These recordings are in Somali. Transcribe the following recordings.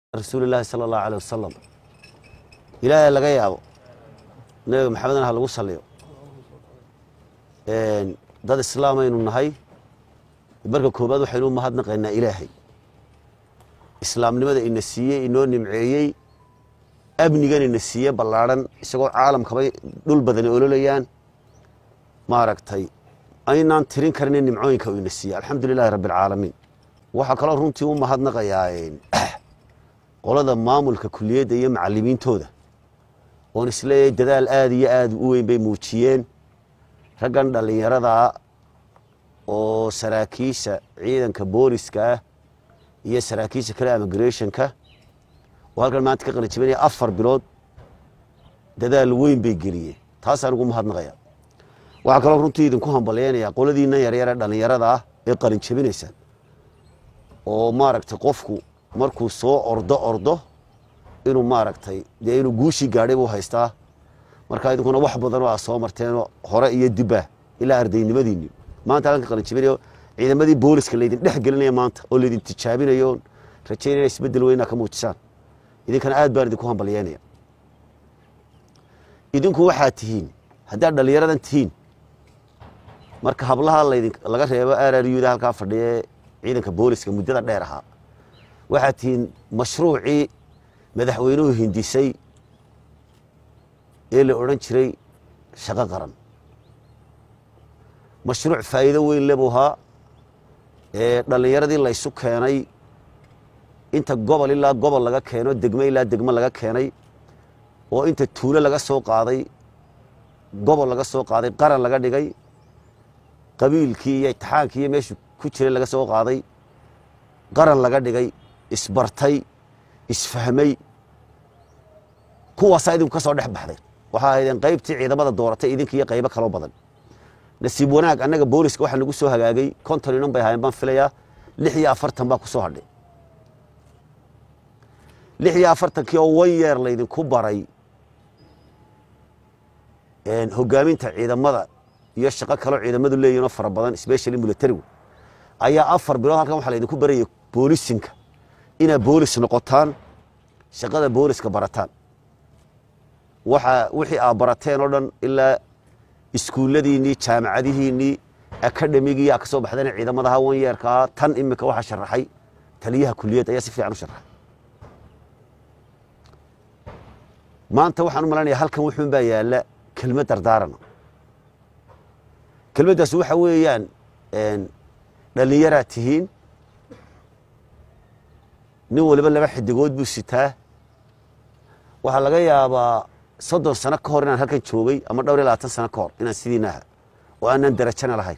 rasuulilaahi sala allahu aleyh wasalam ilaahay laga yaabo nabiga maxamedna ha lagu saliyo dad islaamaynu nahay marka koobaad waxaynu u mahadnaqaynaa ilaahay islaamnimada ina siiyey inoo nimceeyey amnigan ina siiye ballaadhan isagoo caalamkabay dhul badani ololayaan maaragtay aynaan tirin karin nimcooyinka uu ina siiyey alxamdu lilahi rabbi alcaalamiin waxaa kaloo runtii u mahadnaqayaa qolada maamulka kuliyadda iyo macalimiintooda oon isleeyahay dadaal aada iyo aada u weyn bay muujiyeen raggan dhallinyaradaa oo saraakiisha ciidanka booliska ah iyo saraakiisha kale immigrationka oo halkan maanta ka qalinjibinaya afar bilood dadaal weyn bay geliyeen taasaan ugu mahadnaqaya waxaa kaloo runtii idinku hambalyeynayaa qoladiina yaryare dhallinyarada ah ee qalinjabinaysa oo maaragtay qofku markuu soo ordo ordo inuu maaragtay dee inuu guushii gaadhay buu haystaa markaa idinkuna wax badanoo aa soo marteenoo hore iyo dibba ilaa ardaynimadiinni maanta halkan ka qalinjibinayo ciidamadii booliska laydin dhex gelinaya maanta oo laydin tijaabinayo rajaynaya isbeddel weynaa ka muujisaan idinkana aad baan idinku hambalyeynaya idinku waxaad tihiin haddaad dhallinyaradan tihiin marka hablaha laydin laga reebo araryuda halkaa fadhiye ciidanka booliska muddada dheer ahaa waxaad tihiin mashruucii madaxweynuhu hindisay ee la odhan jiray shaqo qaran mashruuc faa'iido weyn le buu ahaa ee dhallinyaradii laysu keenay inta gobol ilaa gobol laga keeno degmo ilaa degmo laga keenay oo inta tuulo laga soo qaaday gobol laga soo qaaday qaran laga dhigay qabiilkii iyo itixaankii iyo meeshuu ku jiray laga soo qaaday qaran laga dhigay isbartay isfahmay kuwaasaa idinku ka soo dhex baxday waxaa ahaydeen qaybtii ciidamada dooratay idinka iyo qaybo kaloo badan nasiib wanaag annaga booliska waxaa nagu soo hagaagay konton inan bay ahaayeen baan filayaa lix iyo afartan baa ku soo hadhay lix iyo afartankii oo wan yeer laydinku baray hogaaminta ciidamada iyo shaqo kaloo ciidamadu leeyihinoo fara badan specially militarigu ayaa afar bilood halkan waxaa laydinku barayay boolisinka inaad boolis noqotaan shaqada booliska barataan waxa wixii aad barateen oo dhan ilaa iskuulladiinnii jaamacadihiinnii akademigii aa ka soo baxdeen ciidamadaha wan yeerkaa tan imika waxaa sharaxay taliyaha kuliyad ayaa si fiican u sharaxay maanta waxaan u malanaya halkan wuxuun baa yaalla kelmad dardaarana kelmaddaas waxa weeyaan dhallinyaraad tihiin nin waliba laba xidigood buu sitaa waxaa laga yaabaa soddon sano ka hor inaan halkan joogay ama dhowr iyo labaatan sano ka hor inaan sidiina aha oo aanan darajana lahayn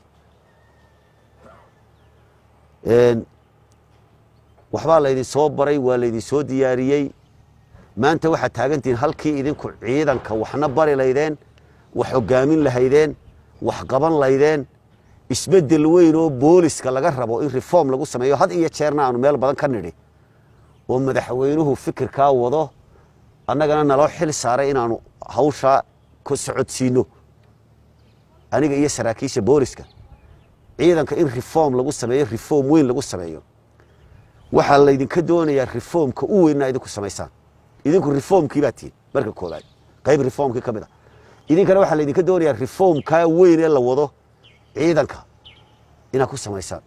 waxbaa laydin soo baray waa laydin soo diyaariyey maanta waxaad taagantihiin halkii idinku ciidanka waxna bari laydeen wax hogaamin lahaydeen wax qaban laydeen isbeddel weyn oo booliska laga rabo in reform lagu sameeyo had iyo jeerna aanu meel badan ka nidhi oo madaxweynuhu fikirkaa wado annagana naloo xil saaray inaanu hawshaa ku socodsiino aniga iyo saraakiisha booliska ciidanka in reform lagu sameeyo reform weyn lagu sameeyo waxaa laydinka doonayaa reformka u weynna idinku samaysaan idinku reformkii baa tihin marka koobaad qayb reformkii ka mid a idinkana waxaa laydinka doonayaa reformkaa weyn ee la wado ciidanka inaad ku samaysaan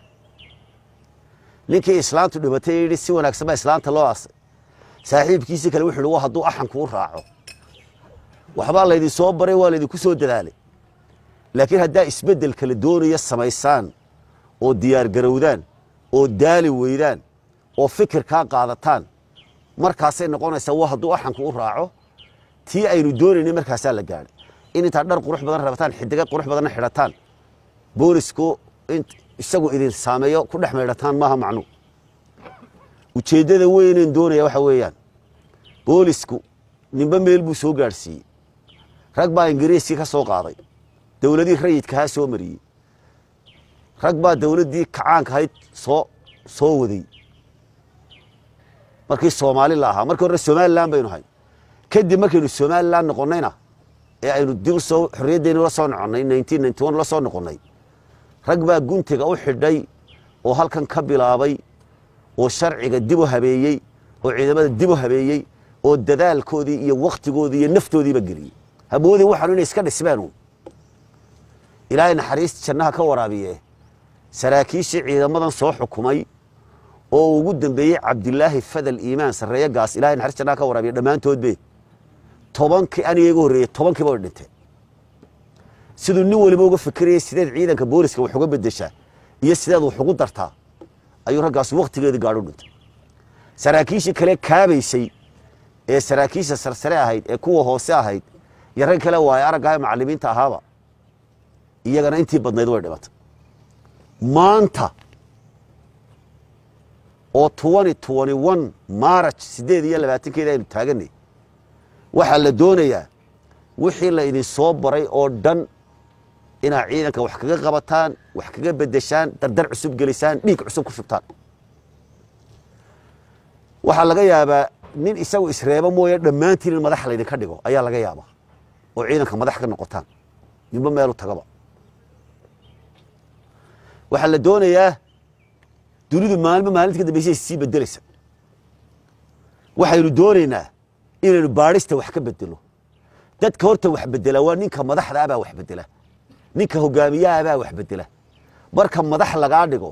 ninkii islaantu dhibatay yidhi si wanaagsan baa islaanta loo aasay saaxiibkiisii kale wuxu uhi wa hadduu axankuu raaco waxbaa laydin soo baray waa laydinku soo dadaalay laakiin haddaa isbeddel kala doonaya samaysaan oo diyaar garowdaan oo daali weydaan oo fikirkaa qaadataan markaasay noqonaysaa wa hadduu axanku u raaco tii aynu doonaynay markaasaa la gaadhay in intaad dhar qurux badan rabataan xidiga qurux badanna xidhataan boolisku isagu idin saameeyo ku dhex maydhataan maaha macnuu ujeeddada weynen doonaya waxa weeyaan boolisku ninba meel buu soo gaadhsiiyey rag baa ingiriiskii ka soo qaaday dowladii rayidkahaa soo mariyey rag baa dowladdii kacaanka ahayd soo soo waday markii soomaali la ahaa markii hore somalilan baynu ahay kadib markaynu somalilan noqonnayna ee aynu dib usoo xorriyaddeeni la soo noqonnay nineteen ninety one la soo noqonnay rag baa guntiga u xidhay oo halkan ka bilaabay oo sharciga dib u habeeyey oo ciidamada dib u habeeyey oo dadaalkoodii iyo wakhtigoodii iyo naftoodiiba geliyey hamoodii waxaanu inay iska dhismeen ilaahay naxariista jannaha ka waraabiye saraakiishii ciidamadan soo xukumay oo ugu dambeeyey cabdilaahi fadal iimaan sarreeye gaas ilahay naxariis jannaha ka waraabiye dhammaantoodbe tobankii aniga iga horreeyey tobankiiba way dhinteen siduu nin waliba uga fikirayay sideed ciidanka booliska wax uga bedeshaa iyo sideed wax ugu dartaa ayuu raggaas wakhtigeedii gaadho dhintay saraakiishii kale kaabaysay ee saraakiisha sarsare ahayd ee kuwa hoose ahayd iyo rag kale waaye araggaha macallimiinta ahaaba iyagana intii badnayd way dhimatay maanta oo twenty twenty one maaraj siddeed iyo labaatankeeda aynu taaganay waxaa la doonayaa wixii la idin soo baray oo dhan inaad ciidanka wax kaga qabataan wax kaga bedeshaan dardar cusub gelisaan dhiig cusub ku shubtaan waxaa laga yaabaa nin isagu isreebo mooye dhammaantiin in madax laydinka dhigo ayaa laga yaabaa oo ciidanka madax ka noqotaan ninba meelu tagaba waxaa la doonayaa dunidu maalmo maalinta ka dambaysa sii bedelaysa waxaynu doonaynaa inaynu baadhista wax ka bedelo dadka horta wax bedela waa ninka madaxda abaa wax bedela ninka hogaamiyaha abaa wax bedela marka madax lagaa dhigo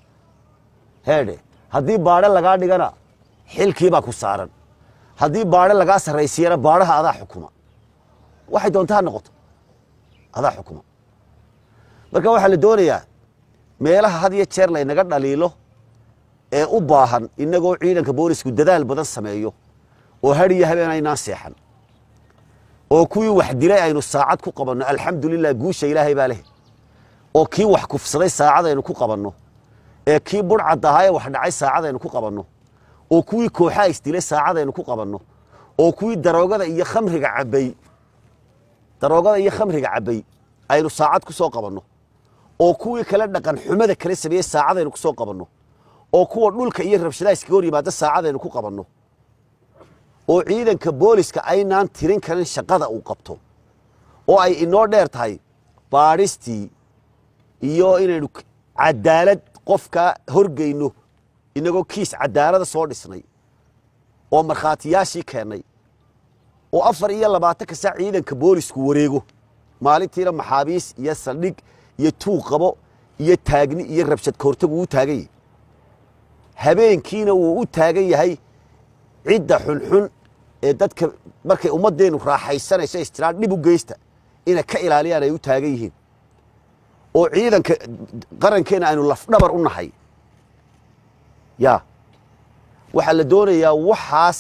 heedhe haddii baadhe lagaa dhigana xilkiibaa ku saaran haddii baadhe lagaa sarraysiiyana baadhaha adaa xukuma waxay doonta ha noqoto adaa xukuma marka waxaa la doonayaa meelaha had iyo jeer laynaga dhaliilo ee u baahan inagoo ciidanka boolisku dadaal badan sameeyo oo hadhiyo habeen aynaan seexan oo kuwii wax dilay aynu saacad ku qabanno alxamdulilah guusha ilaahay baa leh oo kii wax kufsaday saacad aynu ku qabanno ee kii budhcad ahaa ee wax dhacay saacad aynu ku qabanno oo kuwii kooxaa isdilay saacad aynu ku qabanno oo kuwii daroogada iyo khamriga cabbay daroogada iyo khamriga cabbay aynu saacad ku soo qabanno oo kuwii kale dhaqan xumada kale sameeyey saacadaynu ku soo qabanno oo kuwa dhulka iyo rabshadaha iskaga hor yimaada saacadaynu ku qabanno oo ciidanka booliska aynaan tirin karin shaqada uu qabto oo ay inoo dheer tahay baadhistii iyo inaynu cadaalad qofka horgeyno inagoo kiis cadaalada soo dhisnay oo markhaatiyaashii keennay oo afar iyo labaatanka saac ciidanka boolisku wareego maalintiina maxaabiis iyo saldhig iyo tuuq qabo iyo taagni iyo rabshad kahortag uu u taagan yahay habeenkiina wuu u taagan yahay cidda xunxun ee dadka markay ummaddeenu raaxaysanayso istiraan dhib u geysta inay ka ilaaliyaan ay u taagan yihiin oo ciidanka qarankeena aynu lafdhabar u nahay ya waxaa la doonayaa waxaas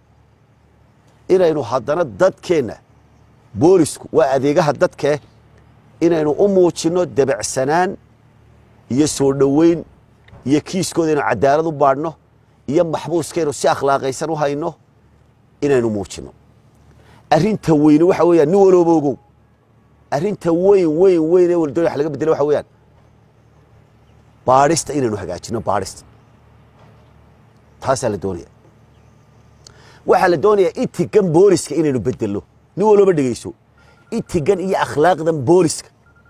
inaynu haddana dadkeenna boolisku waa adeegaha dadkee inaynu u muujinno debacsanaan iyo soo dhoweyn iyo kiiskooda inaynu cadaalad u baadhno iyo maxbuuskaynu si akhlaaqaysan u hayno inaynu muujinno arrinta weyne waxa weeyaan nin walooba ogow arrinta weyn weyn weyn ee waldoon wax laga bedela waxa weeyaan baadhista inaynu hagaajinno baadhista taasaa la doonaya waxaa la doonayaa itigan booliska inaynu bedelno nin walooba dhegeyso itigan iyo akhlaaqdan booliska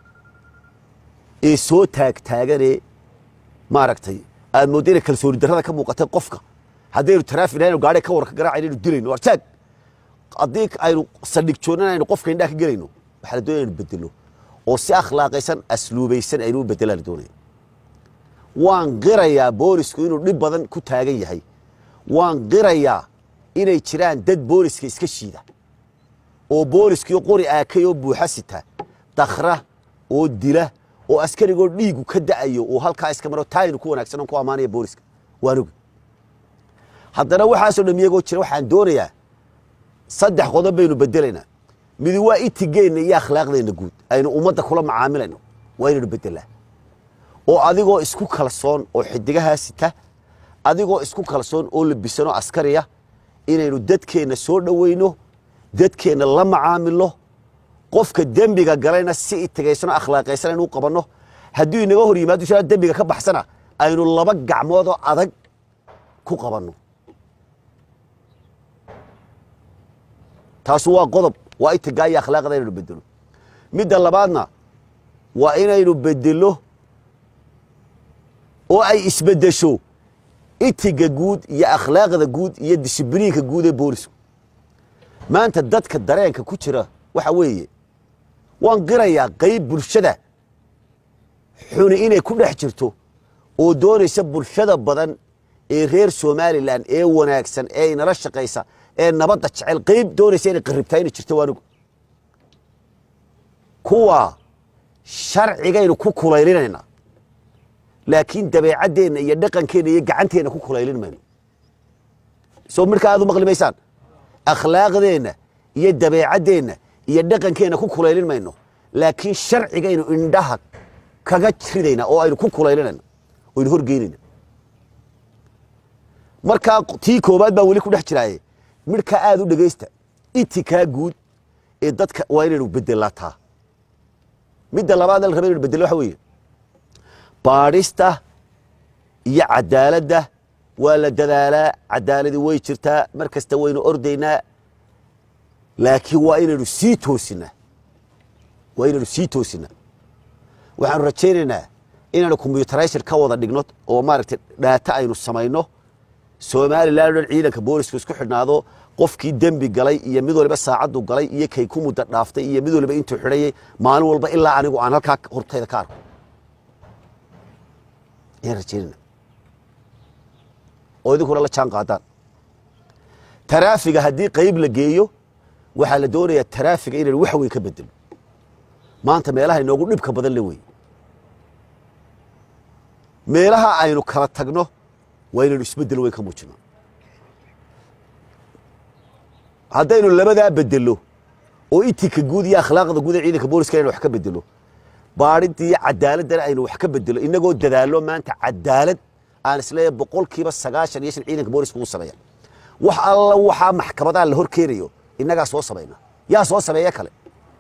ee soo taagtaaganee maaragtay aad moodda inay kalsooni darrada ka muuqatay qofka haddaynu taraafig aynu gaadhi ka warka garaacayn aynu dilayno artaag haddii aynu saldhig joognan aynu qofka indhaha ka gelayno waxaa la doonaya aynu bedelno oo si akhlaaqaysan asluubaysan aynu u bedelaa la doonaya waan qirayaa boolisku inuu dhib badan ku taagan yahay waan qirayaa inay jiraan dad booliska iska shiida oo booliskii qori aakay oo buuxa sita dakhra oo dila oo askarigoo dhiigu ka da'ayo oo halkaa iska maro taaynu ku wanaagsan oon ku ammaanaya booliska waan ogi haddana waxaasoo dham iyagoo jira waxaan doonayaa saddex qodob baynu bedelaynaa midi waa itigeenna iyo akhlaaqdeenna guud aynu ummadda kula macaamilayno waa inaynu bedelaa oo adigoo isku kalsoon oo xidigahaa sita adigoo isku kalsoon oo labisanoo askariya inaynu dadkeenna soo dhoweyno dadkeenna la macaamilo qofka dembiga galayna si itigaysanoo akhlaaqaysan aynu u qabanno hadduu inaga hor yimaado shaa dembiga ka baxsana aynu laba gacmoodoo adag ku qabanno taasu waa qodob waa itigaa iyo akhlaaqda inaynu bedelo midda labaadna waa inaynu bedelo oo ay isbeddesho itiga guud iyo akhlaaqda guud iyo disibliinka guud ee boolisku maanta dadka dareenka ku jira waxa weeye waan qirayaa qayb bulshada xuni inay ku dhex jirto oo doonaysa bulshada badan ee reer somalilan ee wanaagsan ee inala shaqaysa ee nabadda jecel qayb doonaysa inay qaribtaa inay jirto waanigu kuwa sharcigaynu ku kulaylinayna laakiin dabeecaddeenna iyo dhaqankeenna iyo gacanteenna ku kulaylin mayno soo midhka aad u maqli maysaan akhlaaqdeenna iyo dabeecaddeenna iyo dhaqankeenna ku kulaylin mayno laakiin sharcigaynu indhaha kaga ridayna oo aynu ku kulaylinayna oynu horgeynayna markaa tii koobaad baa weli ku dhex jiraaye midhkaa aad u dhegaysta itikaa guud ee dadka waa inaynu bedelataa midda labaad la raba inaynu bedelo waxa weeye baadhista iyo cadaaladda waa la dadaalaa cadaaladii way jirtaa mar kasta waynu ordaynaa laakiin waa inaynu sii toosinaa waa inaynu sii toosinaa waxaanu rajaynaynaa inaanu combyutarayshir ka wada dhigno oo maaragtay dhaata aynu samayno somalilan o dhan ciidanka boolisku isku xidhnaado qofkii dembi galay iyo mid waliba saacaddu galay iyo kay ku muddo dhaaftay iyo mid waliba intuu xidhayay maalin walba ilaa anigu aan halkaa hortayda ka arko ayaan rajaynayna oo idinkuna la jaan qaadaan taraafiga haddii qayb la geeyo waxaa la doonayaa taraafiga inaynu wax weyn ka bedelo maanta meelaha inoogu dhibka badan le wey meelaha aynu kala tagno waa inaynu isbeddel weyn ka muujino haddaynu labadaa bedelo oo itika guud iyo akhlaaqda guud ee ciidanka booliska inaynu wax ka bedelo baadhidda iyo cadaaladdana aynu wax ka bedelo inagoo dadaalo maanta cadaalad aan isleeyahay boqolkiiba sagaashan iyo shan ciidanka booliska uu sameeya wax alla waxaa maxkamadaa la hor keenayo innagaa soo samayna yaa soo sameeya kale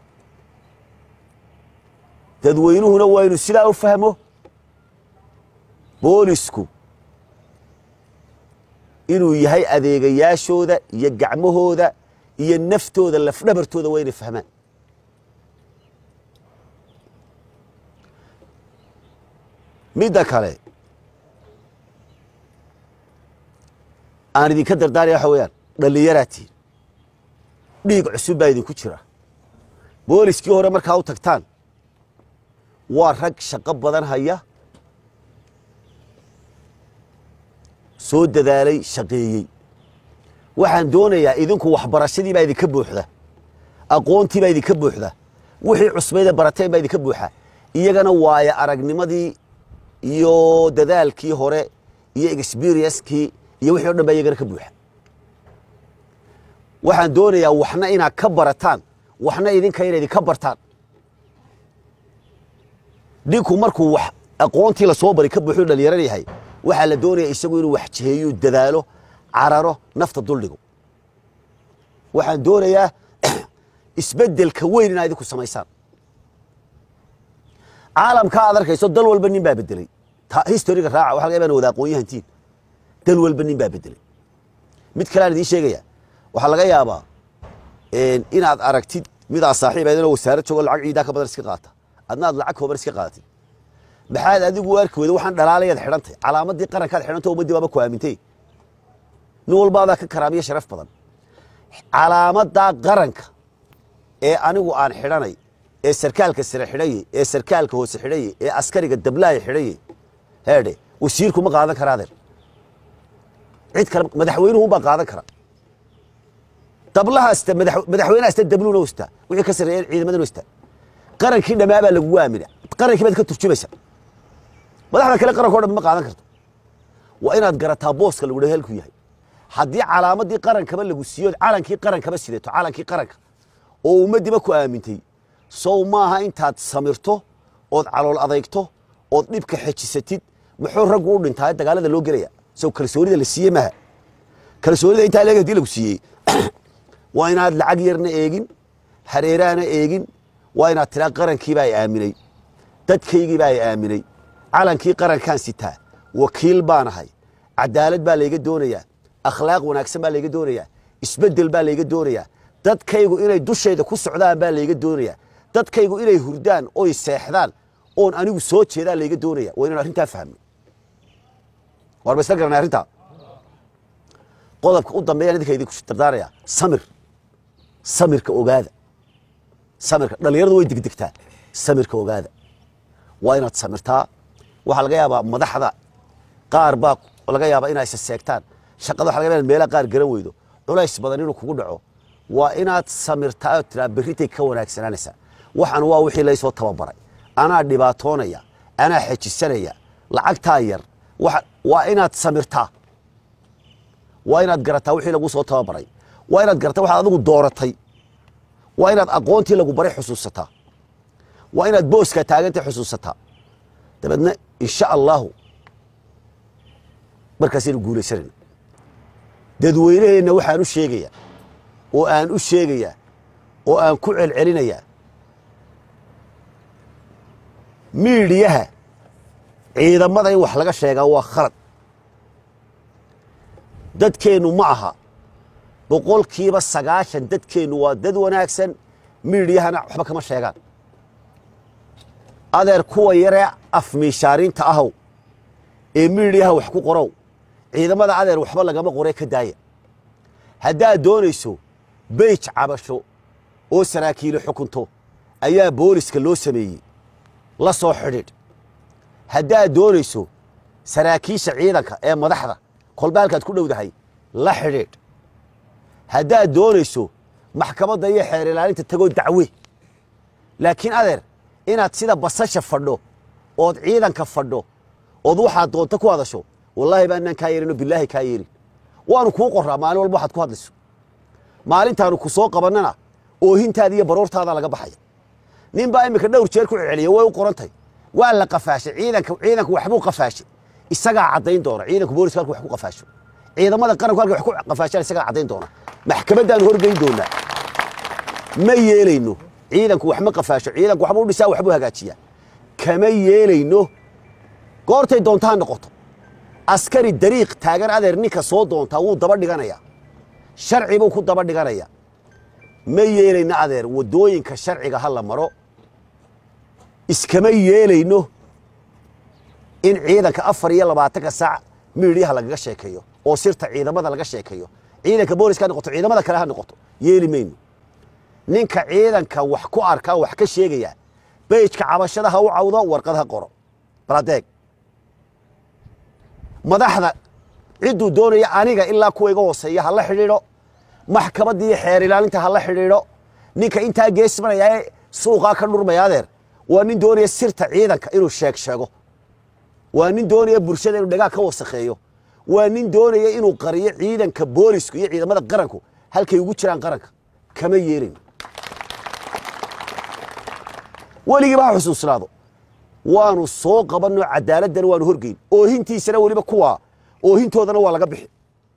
dadweynuhuna waa inu sidaa u fahmo boolisku inuu yahay adeegayaashooda iyo gacmahooda iyo naftooda lafdhabartooda waa inay fahmaan midda kale aan idinka dardaaraya waxa weeyaan dhallinyaraa tihin dhiig cusub baa idinku jira booliskii hore markaa u tagtaan waa rag shaqo badan haya soo dadaalay shaqeeyey waxaan doonayaa idinku waxbarashadii baa idinka buuxda aqoontii baa idinka buuxda wixii cusbayda barateen baa idinka buuxa iyagana waayo aragnimadii iyo dadaalkii hore iyo experiencekii iyo wixii o dhan baa iyagana ka buuxa waxaan doonayaa waxna inaad ka barataan waxna idinka ina idinka bartaan ninku markuu wax aqoontii lasoo bari ka buuxuu dhallinyaran yahay waxaa la doonaya isagu inuu wax jiheeyo dadaalo cararo nafta duldhigo waxaan doonayaa isbeddelka weyn inaad idinku samaysaan caalamka aad arkayso dal walba nin baa bedeley historiga raaca waxa laga yaba wada aqoon-yahantiin dal walba nin baa bedeley mid kale aan idiin sheegaya waxaa laga yaabaa inaad aragtid midaa saaxiib aydinoo wasaarad joogo lacag ciidaa ka badan iska qaata adna aad lacag kooban iska qaadatid maxaad adigu u arki weyda waxaan dhalaalayaad xidhantay calaamadii qarankaad xidhantay ummaddii baaba ku aamintay nin walbaadaa ka karaamiyo sharaf badan calaamadaa qaranka ee anigu aan xidhanay ee sarkaalka sare xidhaye ee sarkaalka hoose xidhaye ee askariga dablaaya xidhaye heedhe wasiirku ma qaadan karaa adeer cid kale madaxweynuhunbaa qaadan kara dablahaasta madaxweynehaasta dabluuna hostaa wixii ka sarreeya ciidamadan hostaa qarankii dhammaa baa lagugu aamina qarankii baad ka turjumaysa madaxda kale qaranka o dhan ma qaadan karto waa inaad garataa booska lagu dhaha halku yahay haddii calaamadii qarankaba lagu siiyo calankii qarankaba sidato calankii qaranka oo ummaddiiba ku aamintay sow maaha intaad samirto ood calool adeygto ood dhibka xejisatid muxuu raggu u dhintaa dagaalada loo gelaya sow kalsoonida la siiye maha kalsoonida intaa leeg hadii lagu siiyey waa inaad lacag yarna eegin hareeraana eegin waa inaad tiraa qarankiibaa i aaminay dadkaygiibaa i aaminay calankii qarankaan sitaa wakiil baanahay cadaalad baa layga doonayaa akhlaaq wanaagsan baa layga doonayaa isbeddel baa layga doonayaa dadkaygu inay dushayda ku socdaan baa layga doonayaa dadkaygu inay hurdaan oy seexdaan oon anigu soo jeedaan layga doonaya waa inaan arrintaa fahmno waar ba isla garanay arrintaa qodobka u dambeeyaan idinka idinku dardaaraya samir samirka ogaada samirka dhallinyaradu way degdegtaa samirka ogaada waa inaad samirtaa waxaa laga yaabaa madaxda qaar baa laga yaabaa inay seegtaan shaqada waxa laga yaabaa inaad meelaha qaar garan weydo culays badan inuu kugu dhaco waa inaad samirtaa oo tiraa berritay ka wanaagsanaanaysaa waxaan waa wixii laysoo tababaray anaa dhibaatoonaya anaa xejisanaya lacagtaa yar waxa- waa inaad samirtaa waa inaad garataa wixii lagu soo tababaray waa inaad garataa waxaad adigu dooratay waa inaad aqoontii lagu baray xusuusataa waa inaad booskaa taagantay xusuusataa dabeedna insha allahu markaasaynu guulaysanayna dadweyneheenna waxaan u sheegayaa oo aan u sheegayaa oo aan ku celcelinayaa miidhiyaha ciidamada in wax laga sheegaa waa khalad dadkeennu ma aha boqolkiiba sagaashan dadkeennu waa dad wanaagsan miidhiyahana waxba kama sheegaan adeer kuwa yaree afmiishaarinta ahow ee miidhiyaha wax ku qorow ciidamada adeer waxba lagama qoree ka daaya haddaad doonayso beyj cabasho oo saraakiilo xukunto ayaa booliska loo sameeyey la soo xidhiidh haddaad doonayso saraakiisha ciidanka ee madaxda kolba halkaad ku dhowdahay la xidhiidh haddaad doonayso maxkamadda iyo xeer ilaalinta tagoo dacwe laakiin adeer inaad sida basasha fadho ood ciidanka fadho ood waxaad doonto ku hadasho wallaahi baanaan kaa yeelino bilaahi kaa yeelin waanu kuu qoraa maalin walba waxaad ku hadlayso maalintaanu ku soo qabannana oohintaada iyo baroortaada laga baxaya nin baa iminka dhowr jeer ku celceliya way u qorantay waa la qafaashay ciidanka ciidanku waxbuu qafaashay isagaa caddayn doona ciidanku booliska halku wax ku qafaasho ciidamada qaranku halka wax ku qafaashaan isagaa caddayn doona maxkamaddaanu horgeyn doonaa ma yeelayno ciidanku wax ma qafaasho ciidanku waxbuu dhisaa waxbuu hagaajiyaa kama yeelayno goortay doonta ha noqoto askari dariiq taagan adeer ninka soo doontaa wuu daba dhiganayaa sharci buu ku daba dhiganayaa ma yeelayno adeer waddooyinka sharciga ha la maro iskama yeelayno in ciidanka afar iyo labaatanka saac miidhiyaha lagaga sheekeeyo oo sirta ciidamada laga sheekeeyo ciidanka booliska ha noqoto ciidamada kale ha noqoto yeeli mayno ninka ciidanka wax ku arkaa wax ka sheegaya beyjka cabashada ha u cawdo warqad ha qoro baladeeg madaxda cidduu doonaya aniga ilaa kuwa iga hooseeya ha la xidhiidho maxkamadda iyo xeer ilaalinta ha la xidhiidho ninka intaa geesmanaya ee suuqaa ka dhurmaya adeer waa nin doonaya sirta ciidanka inuu sheeg sheego waa nin doonaya bulshada inuu dhagaa ka wasakheeyo waa nin doonaya inuu qariyo ciidanka boolisku iyo ciidamada qaranku halkay ugu jiraan qaranka kama yeelin weligiiba ha xusuusnaado waanu soo qabanno cadaaladana waanu horgeyn oohintiisana weliba kuwaa oohintoodana waa laga bixi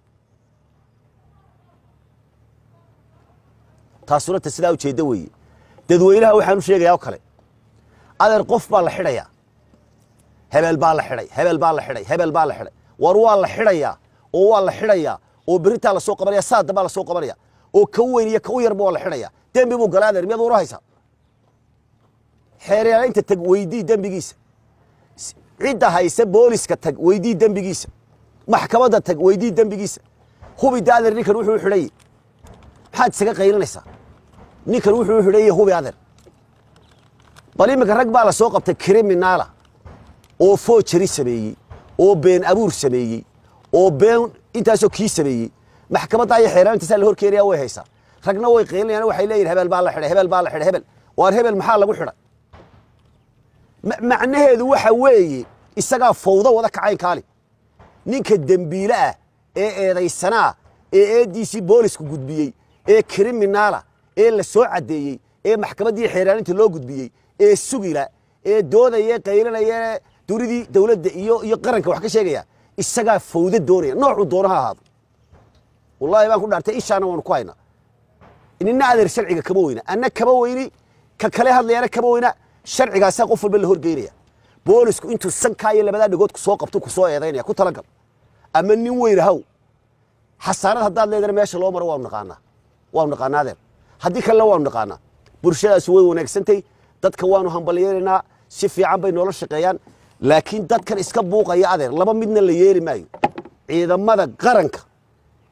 taasuna ta sidaa ujeedda weeye dadweynaha waxaan u sheegayaa oo kale adeer qof baa la xidhayaa hebel baa la xidhay hebel baa la xidhay hebel baa la xidhay war waa la xidhayaa oo waa la xidhayaa oo beritaa la soo qabanaya saada baa la soo qabanaya oo ka weyn iyo ka u yarba waa la xidhaya dembi buu galaa adeer miyaad una haysaa xeeryaalaynta tag weydii dembigiisa cidda haysa booliska tag weydii dembigiisa maxkamadda tag weydii dembigiisa hubi da adeer ninkan wuxuu u xidhayey maxaad isaga qaylinaysaa ninkan wuxuu u xidhayey hubi adeer bal iminka rag baa la soo qabtay kriminaala oo foojari sameeyey oo been abuur sameeyey oo been intaasoo kii sameeyey maxkamadda iyo xeeraalintasaa la hor keenaya way haysaa ragna way qaylinayaan waxay leeyihin hebel baa la xidhay hebel baa la xidhay hebel waar hebel maxaa lagu xidhay ma- macnaheedu waxa weeye isagaa fawdo wada kacayn kaali ninka dembiile ah ee eedaysanaa ee eediisii boolisku gudbiyey ee kriminaala ee la soo caddeeyey ee maxkamaddii xeeraalinta loo gudbiyey ee sugila ee doodaya qaylinaya dunidii dowladda iyo iyo qaranka wax ka sheegaya isagaa fawdo doonaya noocuu doono ha ahaado wallahi baan ku dhaartay ishaana waanu ku haynaa nina adeer sharciga kama weyna anna kama weyni ka kale hadlayana kama weyna sharcigaasaa qof walba la horgeynaya boolisku intuu sankaa iyo labadaa dhagood ku soo qabto ku soo eedaynaya ku talagal ama nin weyn haw xasaanad haddaad leedana meesha loo maro waanu naqaanaa waanu naqaanaa adeer haddii kalena waanu naqaanaa bulshadaasi way wanaagsantay dadka waanu hambalyeelaynaa si fiican bay noola shaqeeyaan laakiin dadkan iska buuqaya adeer laba midna la yeeli maayo ciidamada qaranka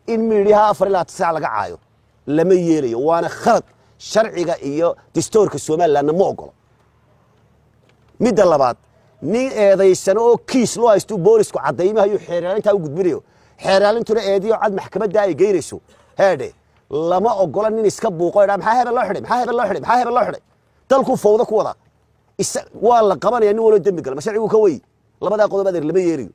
in miidhiyaha afar ilaa tisac laga caayo lama yeelayo waana khalad sharciga iyo dastoorka somalilandna ma ogolo midda labaad nin eedaysano oo kiis loo haystuu boolisku caddaymahayo xeeraalintaa u gudbinayo xeeraalintuna eediyo cad maxkamadda ay geynayso heedhe lama ogola nin iska buuqo dhaa maxaa hebel loo xidhay maxaa hebel loo xidhay maxaa hebel loo xidhay dalkuu fawda ku wada isa waa la qabanaya nin waloo dembi gala ma sharcigu ka wey labadaa qodob adeer lama yeelayo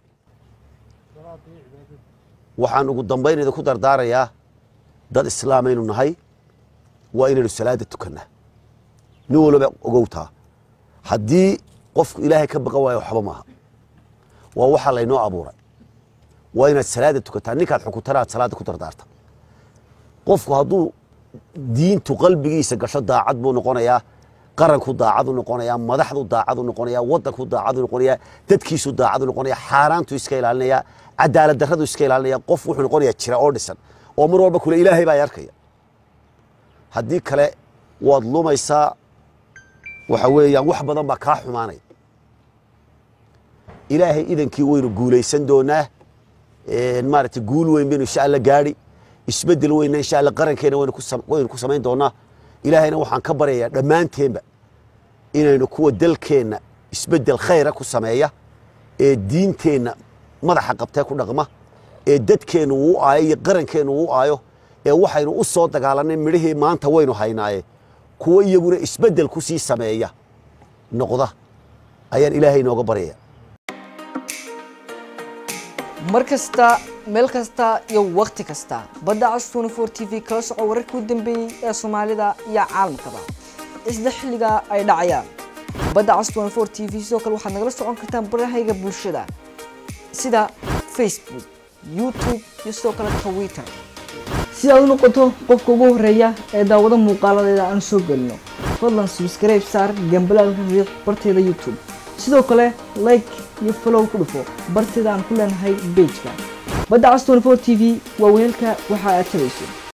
waxaan ugu dambayn idinku dardaarayaa dad islaamaynu nahay waa inaynu salaada tukannaa nin walba ogowtaa haddii qofku ilaahay ka baqan waayo waxba maaha waa waxaa laynoo abuuray waa inaad salaada tukataa ninkaad xukuntana aad salaada ku dardaarta qofku hadduu diintu qalbigiisa gasho daacad buu noqonayaa qaranku daacadu noqonayaa madaxdu daacadu noqonayaa wadanku daacadu noqonayaa dadkiisu daacadu noqonayaa xaaraantu iska ilaalinayaa cadaalad darradu iska ilaalinaya qof wuxuu noqonayaa jira oo dhisan oo mar walba kule ilaahay baa arkaya haddii kale waad lumaysaa waxa weeyaan wax badan baa kaa xumaanaya ilaahay idankii waynu guulaysan doonaa maaragtay guul weyn baynu insha alla gaadhi isbeddel weynna insha alla qarankeena waynu ku sam- waynu ku samayn doonaa ilaahayna waxaan ka baryayaa dhammaanteenba inaynu kuwa dalkeenna isbeddel khayra ku sameeya ee diinteenna madaxa qabtee ku dhaqma ee dadkeennu uu aayo iyo qarankeennu uu aayo ee waxaynu u soo dagaalanay midhihii maanta waynu haynaaye kuwo iyaguna isbeddel ku sii sameeya noqda ayaan ilaahay inooga baryaya mar kasta meel kasta iyo wakhti kasta badda cas 24 t v kala soco wararkii u dambeeyey ee soomaalida iyo caalamkaba isla xilliga ay dhacayaan badda cas 24 t v sidoo kale waxaad nagala socon kartaan barahayga bulshada sida facebook youtube iyo sidoo kale twitter si aad u noqoto qofka ugu horeeya ee daawado muuqaaladeeda aan soo gelino fadlan subscribe saar gambalaalka riiq barteeda youtube sidoo kale like iyo follow ku dhufo barteeda aan ku leenahay pageka badda cas 24 t v waa weelka waxa aad tabayso